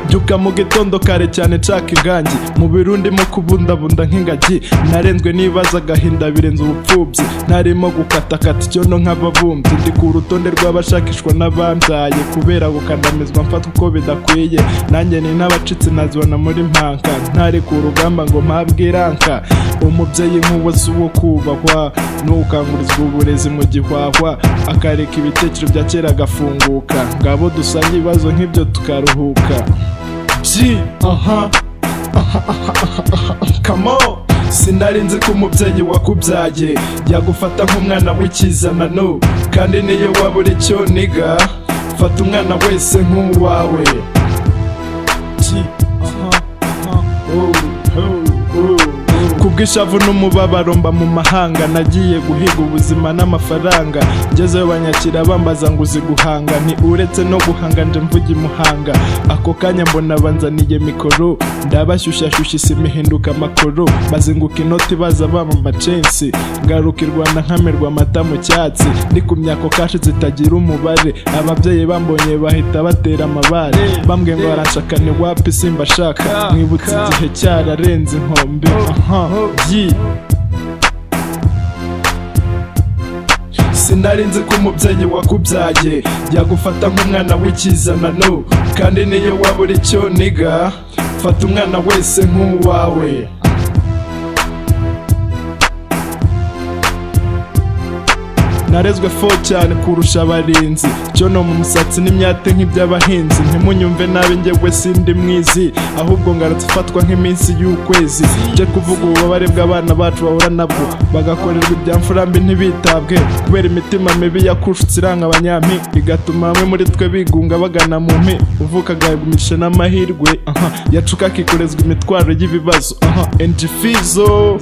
Mbyuka mu gitondo kare cyane nshaka ingangi mu biro ndimo kubundabunda nk'ingagi narenzwe n'ibibazo agahinda birenze ubupfubyi ntarimo gukatakata icyondo nk'ababumbyi ndi ku rutonde rw'abashakishwa n'abambyaye kubera gukandamizwa mfatwa uko bidakwiye nanjye ni n'abacitse nazibona muri mpanka ntareka urugamba ngo mpabwe iranka umubyeyi nk'uwo si uwo kubahwa n'ukangurizwa uburezi mu gihwahwa akareka ibitekerezo bya kera agafunguka ngabo dusange ibibazo nk'ibyo tukaruhuka G, aha, aha, aha, aha, aha, come on. Sinari nzi ko umubyeyi wakubyaye yagufata nk'umwana w'ikizanano kandi niyo wabura icyo niga fata umwana wese nk'uwawe G, aha, aha, oh, oh, oh. kubw'ishavu n'umubabaro mba mu mahanga nagiye guhiga ubuzima n'amafaranga ngezeyo banyakira bambaza ngo uzi guhanga ni uretse no guhanga nje mvuge imuhanga ako kanya mbona banzaniye mikoro ndabashyushyashyushya isima ihinduka amakoro bazinguka inoti baza bama amacensi ngaruka i rwanda nkamirwa amata mu cyatsi ndi ku myako kashi zitagira umubare ababyeyi bambonye bahita batera amabare bambwe ngo baranshaka ni wapi simbashaka mwibutse igihe cyararenze inkombe aha byi sinari nzi ko umubyeyi wakubyaye yagufata nk'umwana w'ikizanano kandi niyo wabura icyo niga fata umwana wese nk'uwawe narezwe fo cyane kurusha abarinzi cyono mu musatsi n'imyate nk'iby'abahinzi ntimunyumve nabi njyewe sindi mwizi ahubwo ngarutse ufatwa nk'iminsi y'ukwezi nje kuvuga ububabare bw'abana bacu bahura nabwo bagakorerwa ibyamfurambi ntibitabwe kubera imitima mibi yakushutse iranga abanyampi igatuma bamwe muri twe bigunga bagana mu mpi uvuka agahegumisha n'amahirwe aha yacuka akikorezwa imitwaro y'ibibazo aha endi fizo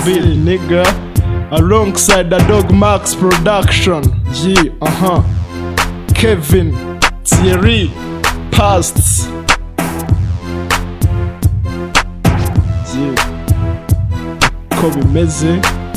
biri niga alongside the Dog Max production. Yeah, uh huh. Kevin, Thierry, Past. Yeah. Kobe Meze.